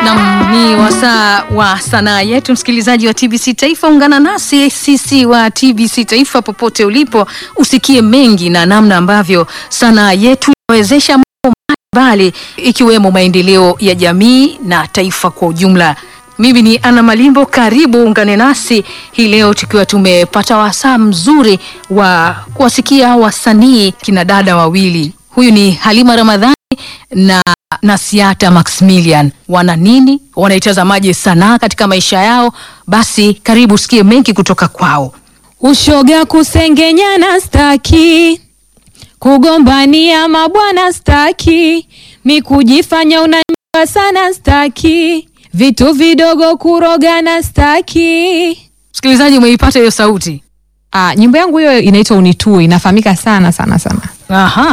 Nam ni wasaa wa sanaa yetu, msikilizaji wa TBC Taifa, ungana nasi sisi wa TBC Taifa popote ulipo, usikie mengi na namna ambavyo sanaa yetu inawezesha mambo mbalimbali ikiwemo maendeleo ya jamii na taifa kwa ujumla. Mimi ni Ana Malimbo, karibu ungane nasi hii leo tukiwa tumepata wasaa mzuri wa kuwasikia wasanii kina dada wawili. Huyu ni Halima Ramadhani na Nasiata Maximilian. Wana nini? Wanaitazamaje sanaa katika maisha yao? Basi karibu sikie mengi kutoka kwao. Ushoga kusengenyana staki, kugombania mabwana staki, mi kujifanya unanyua sana staki, vitu vidogo kurogana staki. Msikilizaji, umeipata hiyo sauti? Ah, nyimbo yangu hiyo inaitwa Unitue, inafahamika sana sana sana. Aha.